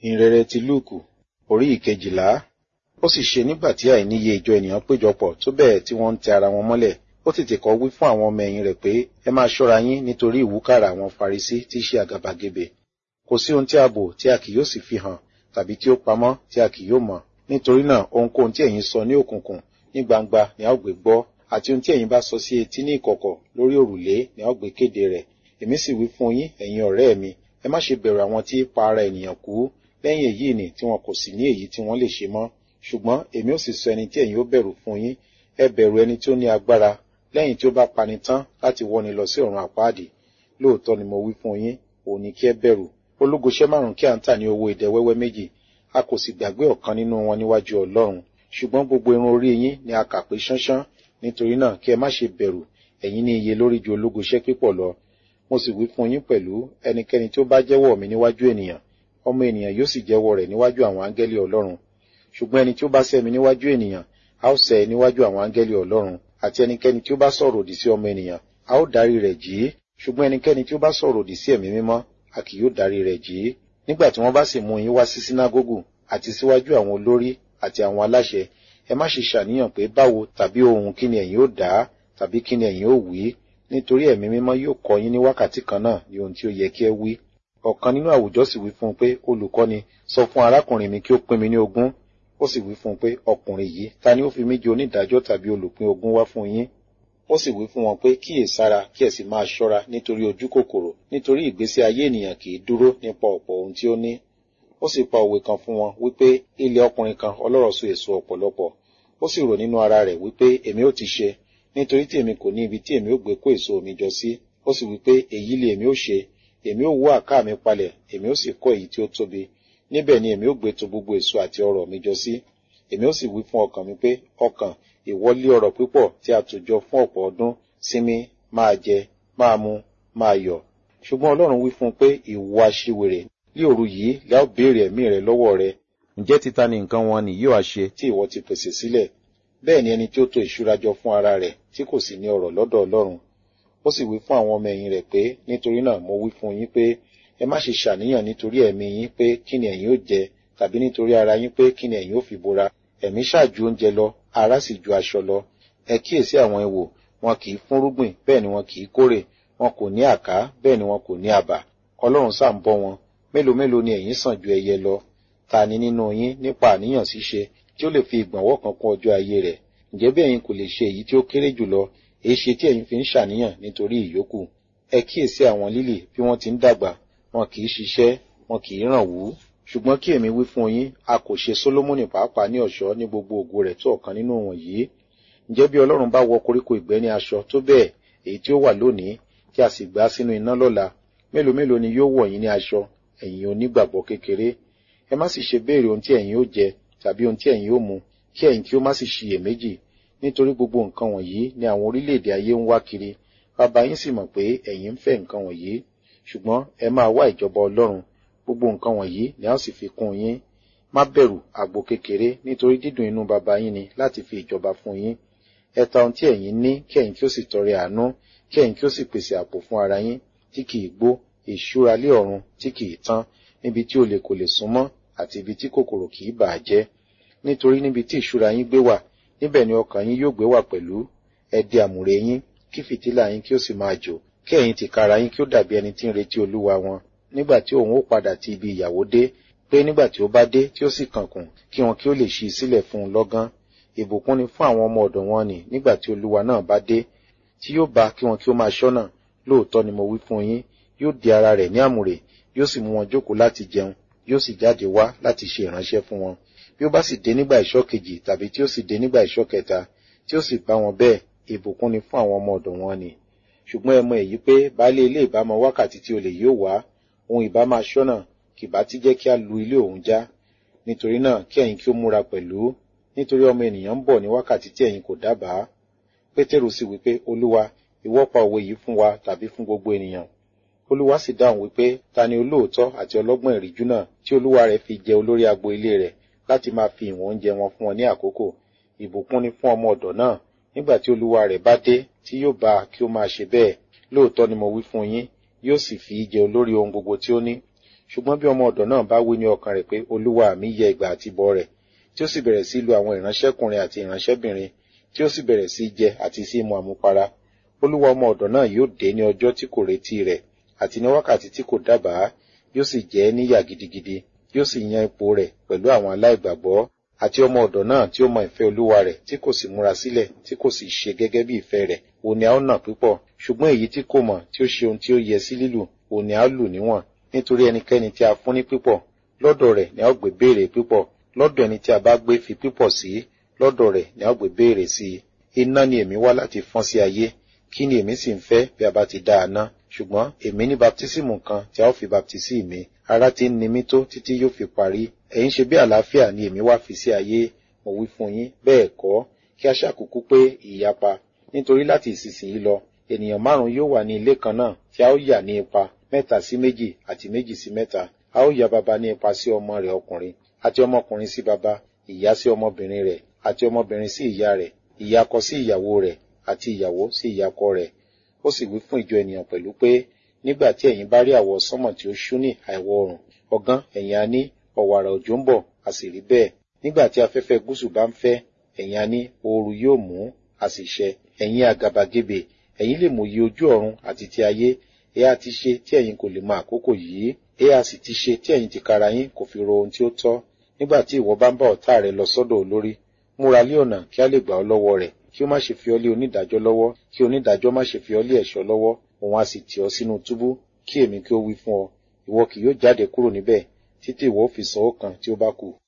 ìhìnrere ti lúùkù orí ìkejìlá ó sì ṣe nígbà tí àìníye ìjọ ènìyàn péjọpọ̀ tó bẹ́ẹ̀ tí wọ́n ń tẹ ara wọn mọ́lẹ̀ ó tètè kọ́ wí fún àwọn ọmọ ẹ̀yìn rẹ̀ pé ẹ máa ṣọ́ra yín nítorí ìwúkàrà àwọn farisí tí í ṣe àgàbàgebè kò sí ohun tí a bò tí a kì yóò sì fi hàn tàbí tí ó pamọ́ tí a kì yóò mọ̀ nítorí náà ohunkóhun tí ẹ̀yin sọ ní òkùnkùn ní gbangba ni a ó gbé gbọ́ àti ohun tí ẹ̀yin bá sọ sí etí ní ìkọ̀kọ̀ lórí òrùlé ni a ó gbé kéde rẹ̀ èmi sì wí fún yín ẹ̀yin ọ̀rẹ́ mi ẹ má ṣe bẹ̀rù àwọn tí pa ara ènìyàn kú lẹ́yìn èyí ni tí wọn kò sì ní èyí tí wọ́n lè ṣe mọ́ ṣùgbọ́n èmi ò sì sọ ẹni tí ẹ̀yin ó bẹ̀rù fún yín ẹ bẹ̀rù ẹni tí ó ní agbára lẹ́yìn tí ó bá pani tán láti wọ́ni lọ sí ọ̀run àpáàdì lóòótọ́ ni mo wí fún yín òun ni kí ẹ bẹ̀rù ológoṣẹ́ márùn kí à ń tà ní owó idẹ wẹ́wẹ́ méjì a kò sì gbàgbé ọ̀kan nínú wọn níwájú ọlọ́run ṣùgbọ́n gbogbo irun orí yín ni a kà pé ṣánṣán nítorí náà kí ẹ má ṣe bẹ̀rù ẹ̀yin ní iye lórí ju ológoṣẹ́ pípọ̀ lọ mo sì wí fún yín pẹ̀lú ẹnikẹ́ni tí ó bá jẹ́wọ́ mi níwájú ènìyàn ọmọ ènìyàn yóò sì jẹ́wọ́ rẹ̀ níwájú àwọn áńgẹ́lì ọlọ́run ṣùgbọ́n ẹni tí ó bá sẹ́ mi níwájú ènìyàn a ó sẹ́ níwájú àwọn áńgẹ́lì ọlọ́run àti ẹnikẹ́ni tí ó bá sọ̀rọ̀ òdì sí ọmọ ènìyàn a ó darí rẹ̀ jì í ṣùgbọ́n ẹnikẹ́ni tí ó bá sọ̀rọ̀ òdì sí ẹ̀mí mímọ́ a kì yóò darí rẹ̀ jì í nígbà tí wọ́n bá sì mú yín wá sí sínágógù àti síwájú àwọn olórí àti àwọn aláṣẹ ẹ má ṣe ṣàníyàn pé báwo tàbí ohun kí ni ẹ̀yin ó dá tàbí kí ni ẹ̀yin ó wí nítorí ẹ̀mí mímọ́ yóò kọ́ yín ní wákàtí kan náà ní ohun tí ó yẹ kí ẹ wí ọ̀kan nínú àwùjọ sì wí fún un pé olùkọ́ni sọ fún arákùnrin mi kí ó pín mi ní ogún ó sì wí fún un pé ọkùnrin yìí ta ni ó fi mí jẹ onídàájọ́ tàbí olùpín ogún wá fún yín ó sì wí fún wọn pé kíyèsára kí ẹ sì máa ṣọ́ra nítorí ojú kòkòrò nítorí ìgbésí ayé ènìyàn kì í dúró nípa ọ̀pọ̀ ohun tí ó ní ó sì pa òwe kan fún wọn wípé ilẹ̀ ọkùnrin kan ọlọ́rọ̀ so èso ọ̀pọ̀lọpọ̀ ó sì rò nínú ara rẹ̀ wípé èmi ó ti ṣe nítorí tí èmi kò ní ibi tí èmi ó gbé kó èso mi jọ sí ó sì wípé èyí lè èmi ó ṣe èmi ó wó àká mi palẹ̀ èmi ó sì kọ́ èyí tí ó tóbi níbẹ̀ ni èmi ó gbé to gbogbo èso àti ọrọ̀ mi jọ sí èmi ó sì wí fún ọkàn mi pé ọkàn ìwọlé ọrọ̀ púpọ̀ tí a tò jọ fún ọ̀pọ̀ ọdún sinmi máa jẹ máa mu máa yọ̀ ṣùgbọ́n ọlọ́run wí fún un pé ìwọ aṣiwèrè ní òru yìí lẹ́ ó béèrè ẹ̀mí rẹ lọ́wọ́ rẹ ǹjẹ́ títa ni nǹkan wọn ni yóò ṣe tí ìwọ ti pèsè sílẹ̀ bẹ́ẹ̀ ni ẹni tí ó to ìṣúra jọ fún ara rẹ̀ tí kò sì ní ọrọ̀ lọ́dọ̀ ọlọ́run ó sì wí fún àwọn ọmọ ẹ̀yìn rẹ̀ pé nítorí náà mo wí fún yín pé ẹ má ṣe ṣàníyàn nítorí ẹ̀mí yín pé kí ni ẹ̀yin ó jẹ tàbí nítorí ara yín pé kí ni ẹ̀yin ó fi bora ẹ̀mí ṣáàjú oúnjẹ lọ ara sì ju aṣọ lọ ẹ kíyèsí àwọn ẹwò wọn kì í fúnrúgbìn bẹ́ẹ̀ ni wọn kì í kórè wọn kò ní àká bẹ́ẹ̀ ni wọn kò ní àbà ọlọ́run sáà ń bọ́ wọn mélòó mélòó ni ẹ̀yin sàn ju ẹyẹ lọ ta ni nínú yín nípa àníyàn ṣíṣe tí ó lè fi ìgbọ̀nwọ́ kan kún ọjọ́ ayé rẹ̀ ǹjẹ́ bí ẹ̀yin kò lè ṣe èyí tí ó kéré jùlọ èyí ṣe tí ẹ̀yin fi ń ṣàníyàn nítorí ìyókù ẹ kíyèsí àwọn lílì bí wọ́n ti ń dàgbà wọn kì í ṣiṣẹ́ wọn kì í ràn wú ṣùgbọ́n kí èmi wí fún yín a kò ṣe sólómọ́nì pàápàá ní ọ̀ṣọ́ ní gbogbo ògo rẹ̀ tó ọ̀kan nínú wọ̀nyí ǹjẹ́ bí ọlọ́run bá wọ koríko ìgbẹ́ ní aṣọ tó bẹ́ẹ̀ èyí tí ó wà lónìí tí a sì gbá sínú iná lọ́la mélòó mélòó ni yóò wọ̀ yín ní aṣọ ẹ̀yin onígbàgbọ́ kékeré ẹ má sì ṣe béèrè ohun tí ẹ̀yin ó jẹ tàbí ohun tí ẹ̀yin ó mu kí ẹ̀yin kí ó má sì ṣiyèméjì nítorí gbogbo nǹkan wọ̀nyí ni àwọn orílẹ̀-èdè ayé ń wá kiri bàbá yín sì mọ̀ pé ẹ̀yin ń fẹ́ nǹkan wọ̀nyí ṣùgbọ́n ẹ máa wá ìjọba ọlọ́run gbogbo nǹkan wọ̀nyí ni a ó sì fi kún yín má bẹ̀rù àgbo kékeré nítorí dídùn inú bàbá yín ni láti fi ìjọba fún yín ẹ ta ohun tí ẹ̀yin ní kí ẹ̀yin kí ó sì tọrẹ àánú kí ẹ̀yin kí ó sì pèsè àpò fún ara yín tí kì í gbó ìṣúra lé ọ̀run tí kì í tán níbi tí olè kò lè súnmọ́ àti ibi tí kòkòrò kì í bà á jẹ́ nítorí níbi tí ìṣúra yín gbé wà níbẹ̀ ni ọkàn yín yóò gbé wà pẹ̀lú ẹ di àmùrè yín kí fìtílà yín kí ó sì máa jò kí ẹ̀yin tìkára yín kí ó dàbí ẹni tí ń retí olúwa wọn nígbà tí òun ó padà ti ibi ìyàwó dé pé nígbà tí ó bá dé tí ó sì kànkùn kí wọn kí ó lè ṣí sílẹ̀ fún un lọ́gán ìbùkún ni fún àwọn ọmọ ọ̀dọ̀ wọn nì nígbà tí olúwa náà bá dé tí yóò bá kí wọn kí ó máa ṣọ́nà lóòótọ́ ni mo wí fún yín yóò di ara rẹ̀ ní àmùrè yóò sì mú wọn jókòó láti jẹun yóò sì jáde wá láti ṣe ìránṣẹ́ fún wọn bí ó bá sì dé nígbà ìṣọ́ kejì tàbí tí ó sì dé nígbà ìṣọ́ kẹta tí ó sì bá wọn bẹ́ẹ̀ ìbùkún ni fún àwọn ọmọ ọ̀dọ̀ wọn nì ṣùgbọ́n ẹ mọ èyí pé baálé ilé ìbámọ wákàtí tí olè yóò wá òun ìbá máa ṣọ́nà kì bá ti jẹ́ kí a lu ilé òun já nítorí náà kí ẹ̀yin kí ó múra pẹ̀lú nítorí ọmọ ènìyàn ń bọ̀ ní wákàtí tí ẹ̀yin kò dábàá pétérù sì wípé olúwa ìwọ pa òwe yìí fún wa tàbí fún gbogbo ènìyàn olúwa sì dáhùn wípé ta ni olóòótọ́ àti ọlọ́gbọ́n ìríjú náà tí olúwa rẹ̀ fi jẹ olórí agbo ilé rẹ̀ láti máa fi ìwọ̀n oúnjẹ wọn fún wọn ní àkókò ìbùkún ni fún ọmọ ọ̀dọ̀ náà nígbà tí olúwa rẹ̀ bá dé tí yóò bá kí ó máa ṣe bẹ́ẹ̀ lóòótọ́ ni mo wí fún yín yóò sì fi í jẹ olórí ohun gbogbo tí ó ní ṣùgbọ́n bí ọmọ ọ̀dọ̀ náà bá wí ní ọkàn rẹ̀ pé olúwa mi yẹ ìgbà àti bọ́ rẹ̀ tí ó sì bẹ̀rẹ̀ sí lu àwọn ìránṣẹ́kùnrin àti ìránṣẹ́bìnrin tí ó sì bẹ̀rẹ̀ sí jẹ àti sí mu àmupara olúwa ọmọ ọ̀dọ̀ náà yóò dé ní ọjọ́ tí kò retí rẹ̀ àti ní wákàtí tí kò dábàá yóò sì jẹ́ níyà gidigidi yóò sì yan ipò rẹ̀ pẹ̀lú àwọn aláìgbàgbọ́ àti ọmọ ọ̀dọ̀ náà tí ó mọ ìfẹ́ olúwa rẹ̀ tí kò sì múra sílẹ̀ tí kò sì ṣe gẹ́gẹ́ bí ìfẹ́ rẹ̀ òun ni a ó nà púpọ̀ ṣùgbọ́n èyí tí kò mọ̀ tí ó ṣe ohun tí ó yẹ sí lílù òun ni a ó lù níwọ̀n nítorí ẹnikẹ́ni tí a fún ní pípọ̀ lọ́dọ̀ rẹ̀ ni a ó gbé béèrè pípọ̀ lọ́dọ̀ ẹni tí a bá gbé fi pípọ̀ sí lọ́dọ̀ rẹ̀ ni a ó gbé béèrè sí iná ni èmi wá láti fọ́n sí ayé kí ni èmi sì ń fẹ́ bí a bá ti dá a ná ṣùgbọ́n èmi ní baptísímù kan tí a ó fi baptísì mi ara ti ń ni mí tó títí yóò fi parí ẹ̀yin ṣe bí àlàáfíà ni èmi wá fi sí ayé mo wí fún yín bẹ́ẹ̀ kọ́ kí a ṣàkókò pé ìyapa nítorí láti ìsinsìnyí lọ ènìyàn márùn yóò wà ní ilé kan náà tí a ó yà ní ipa mẹ́ta sí méjì àti méjì sí mẹ́ta a ó ya baba ní ipa sí ọmọ rẹ̀ ọkùnrin àti ọmọkùnrin sí baba ìyá sí ọmọbìnrin rẹ̀ àti ọmọbìnrin sí ìyá rẹ̀ ìyàkọ sí ìyàwó rẹ̀ àti ìyàwó sí ìyàkọ rẹ̀ ó sì wí fún ìjọ ènìyàn pẹ̀lú pé nígbà tí ẹ̀yin bá rí àwọ̀ sánmọ̀ tí ó ṣú ní àìwọ̀ oòrùn ọ̀gán ẹ̀yin á ní ọ̀wàrà òjò ń bọ̀ a sì rí bẹ́ẹ̀ nígbà tí afẹ́fẹ́ gúúsù bá ń fẹ́ ẹ̀yin á ní ooru yóò mú a sì ṣẹ ẹ̀yin àgàbàgebè ẹ̀yin lè mòye ojú ọ̀run àti ti ayé ẹ á ti ṣe tí ẹ̀yin kò lè mọ àkókò yìí ẹ á sì ti ṣe tí ẹ̀yin tìkára yín kò fi ro ohun tí ó tọ́ nígbà tí ìwọ bá ń bá ọ̀tá rẹ lọ sọ́dọ̀ olórí múra lé ọ̀nà kí a lè gbà ọ́ lọ́wọ́ rẹ̀ kí ó má ṣe fi ọ́ lé onídàájọ́ lọ́wọ́ kí onídàájọ́ má ṣe fi ọ́ lé ẹ̀ṣọ́ lọ́wọ́ òun á sì tì ọ́ sínú túbú kí èmi kí ó wí fún ọ ìwọ kì yóò jáde kúrò níbẹ̀ títí ìwọ ó fi san ó kan tí ó bá kù